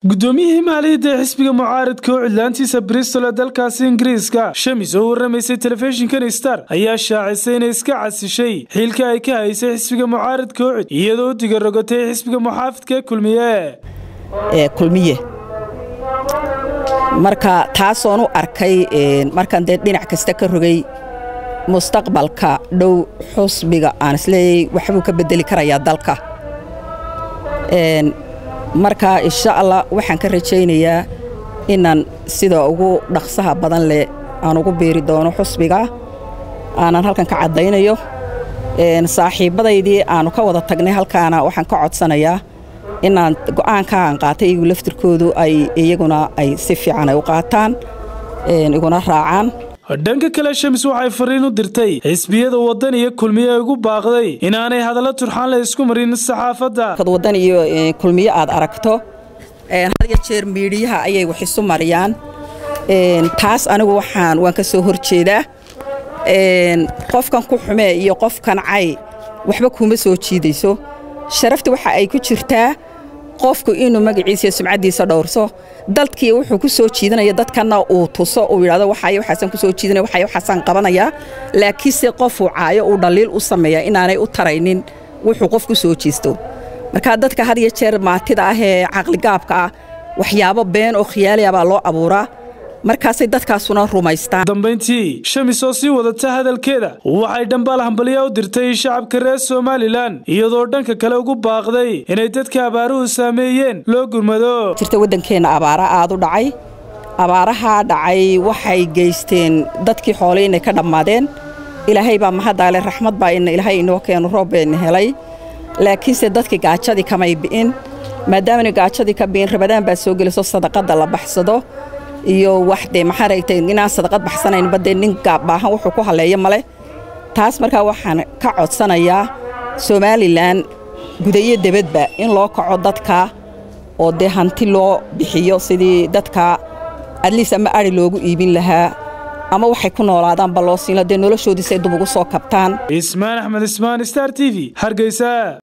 guddoomiyihii maaliyadda ee xisbiga mucaaradka oo cidlaantiisa bristol ee dalkaasi ingiriiska shamis oo warramaysay telefishinkan star ayaa shaacisay inay iska casishay xiilka ay ka haysay xisbiga mucaaradka oo cid iyadoo u digarogotay xisbiga muxaafidka ee kulmiye kulmiye marka taasoon u arkay markaan dee dhinac kasta ka rogay mustaqbalka dhow xusbiga aan isleeyay waxbuu ka bedeli karayaa dalka marka insha allah waxaan ka rajaynayaa inaan sida ugu dhaqsaha badan leh aan ugu biiri doono xusbiga aanan halkan ka caddaynayo saaxiibbadaydii aanu ka wada tagnay halkaana waxaan ka codsanayaa inaan go'aanka aan qaatay iyagu laftirkoodu ay iyaguna ay si fiican ay u qaataan iguna raacaan dhanka kale shamis waxay fariin u dirtay xisbiyada waddan iyo kulmiye ay ugu baaqday inaanay hadallo turxaan la isku marin saxaafadda waddan iyo kulmiye aad aragto had iyo jeer miidhiyaha ayay wax isu mariyaan taas anigu waxaan waan ka soo hor jeedaa qofkan ku xumee iyo qofkan cay waxba kuma soo jiidayso sharafta waxa ay ku jirtaa qofku inuu magaciisa iyo sumcaddiisa dhowrso dalkii wuxuu ku soo jiidanaya dadkanna uu tuso uu yidhahdo waxay waxaasaan ku soo jiidanaya waxay waxaasaan qabanayaa laakiinse qofuu caayo uu dhaliil u sameeyaa inaanay u taraynin wuxuu qof ku soo jiisto marka dadka had iyo jeer maatida ah ee caqligaabka ah waxyaabo been oo khiyaaliya baa loo abuuraa markaasay dadkaasuna rumaystaan dambayntii shamis oo sii wadata hadalkeeda waxay dhambaal hambaliya u dirtay shacabka reer somalilan iyadoo dhanka kale ugu baaqday inay dadka abaaruhu saameeyeen loo gurmado jirta waddankeenna abaara aad u dhacay abaarahaa dhacay waxay geysteen dadkii xoolay inay ka dhammaadeen ilaahay baa mahaddaale raxmad baa ina ilaahay inoo keenu roob bayna helay laakiinse dadkii gaajadii kamay bi'in maadaamana gaajadii ka bi'in rabadaan baa soo geliso sadaqadda la baxsado iyo wax dee maxaa ragtay inaan sadaqad baxsanaynba dee nin baahan wuxuu ku halleeyo male taas markaa waxaan ka codsanayaa somalilan gudayo debadba in loo kaco dadka oo dee hanti loo bixiyo sidii dadka adliis ama ari loogu iibin lahaa ama waxay ku noolaadaanba loo siino dee noloshoodiisay dub ugu soo kabtaan ismaan axmed ismaan star t v hargeysa